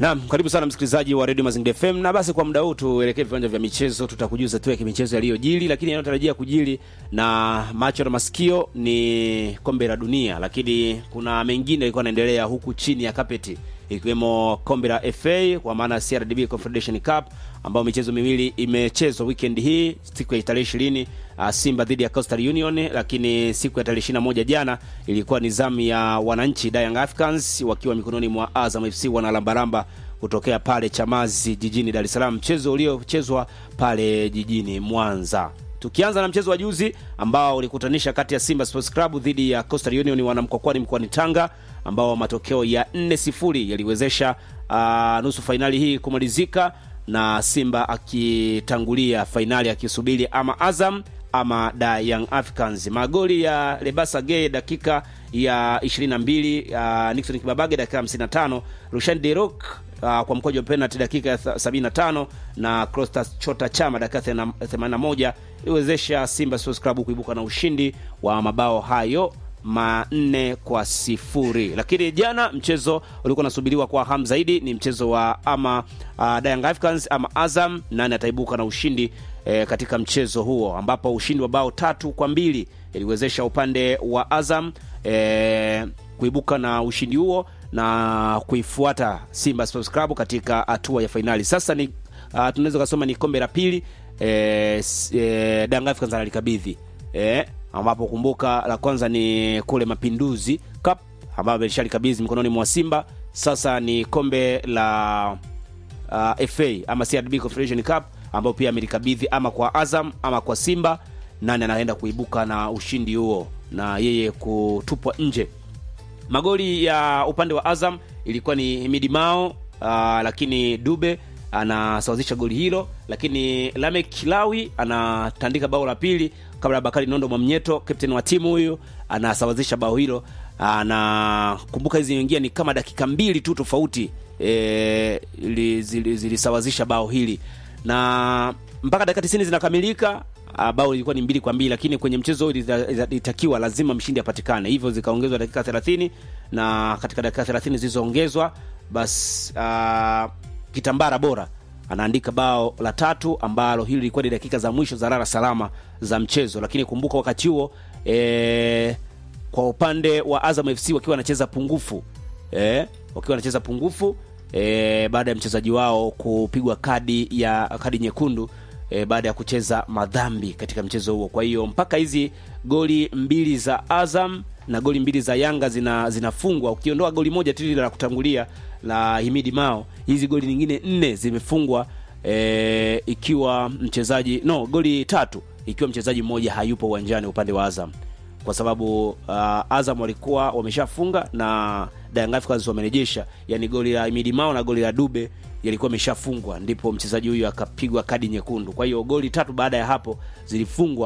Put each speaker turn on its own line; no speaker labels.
Naam, karibu sana msikilizaji wa Radio Mazingira FM, na basi kwa muda huu tuelekee viwanja vya michezo. Tutakujuza tu ya kimichezo yaliyojili, lakini yanayotarajia kujili na macho na masikio ni kombe la dunia, lakini kuna mengine yalikuwa yanaendelea huku chini ya kapeti ikiwemo kombe la FA kwa maana CRDB Confederation Cup ambayo michezo miwili imechezwa weekend hii, siku ya tarehe ishirini uh, Simba dhidi ya Coastal Union, lakini siku ya tarehe ishirini na moja jana ilikuwa ni zamu ya wananchi Young Africans wakiwa mikononi mwa Azam FC wanalambalamba kutokea pale Chamazi jijini Dar es Salaam, mchezo uliochezwa pale jijini Mwanza. Tukianza na mchezo wa juzi ambao ulikutanisha kati ya Simba Sports Club dhidi ya Coastal Union wanamkokwani mkoani Tanga, ambao matokeo ya 4-0 yaliwezesha uh, nusu fainali hii kumalizika na Simba akitangulia fainali akisubiri ama Azam ama da Young Africans. Magoli ya Lebasa Gay dakika ya 22, uh, Nixon Kibabage dakika 55, Rushan Derok uh, kwa mkojo wa penalty dakika ya 75 na Costas Chota Chama dakika 81 iliwezesha Simba Sports Club kuibuka na ushindi wa mabao hayo manne kwa sifuri. Lakini jana mchezo ulikuwa unasubiriwa kwa hamu zaidi, ni mchezo wa ama uh, Young Africans ama Azam, nani ataibuka na ushindi eh, katika mchezo huo, ambapo ushindi wa bao tatu kwa mbili iliwezesha upande wa Azam eh, kuibuka na ushindi huo na kuifuata Simba Sports Club katika hatua ya fainali. Sasa ni uh, tunaweza kusema ni kombe la pili eh, eh, Young Africans analikabidhi eh, ambapo kumbuka la kwanza ni kule Mapinduzi Cup ambayo ilishalikabidhi mikononi mwa Simba. Sasa ni kombe la uh, FA ama CRDB Confederation Cup ambayo pia amelikabidhi ama kwa Azam ama kwa Simba. Nani anaenda kuibuka na ushindi huo na yeye kutupwa nje? Magoli ya upande wa Azam ilikuwa ni Himidi Mao, uh, lakini Dube anasawazisha goli hilo, lakini Lamek Kilawi anatandika bao la pili kabla ya Bakari Nondo Mwamnyeto, captain wa timu huyu, anasawazisha bao hilo. Na kumbuka hizi ingia ni kama dakika mbili tu tofauti e, zilisawazisha bao hili na mpaka dakika tisini zinakamilika bao lilikuwa ni mbili kwa mbili, lakini kwenye mchezo huu ilitakiwa lazima mshindi apatikane, hivyo zikaongezwa dakika 30 na katika dakika 30 zilizoongezwa basi uh, Kitambara Bora anaandika bao la tatu ambalo hili lilikuwa ni dakika za mwisho za lala salama za mchezo. Lakini kumbuka wakati huo e, kwa upande wa Azam FC wakiwa wanacheza pungufu e, wakiwa wanacheza pungufu e, baada ya mchezaji wao kupigwa kadi ya kadi nyekundu e, baada ya kucheza madhambi katika mchezo huo. Kwa hiyo mpaka hizi goli mbili za Azam na goli mbili za Yanga zina zinafungwa, ukiondoa goli moja tu la kutangulia la Himidi Mao, hizi goli nyingine nne zimefungwa e, ikiwa mchezaji no, goli tatu ikiwa mchezaji mmoja hayupo uwanjani upande wa Azam, kwa sababu uh, Azam walikuwa wameshafunga na Young Africans wamerejesha, yani goli la Himidi Mao na goli la Dube yalikuwa ameshafungwa, ndipo mchezaji huyu akapigwa kadi nyekundu. Kwa hiyo goli tatu baada ya hapo zilifungwa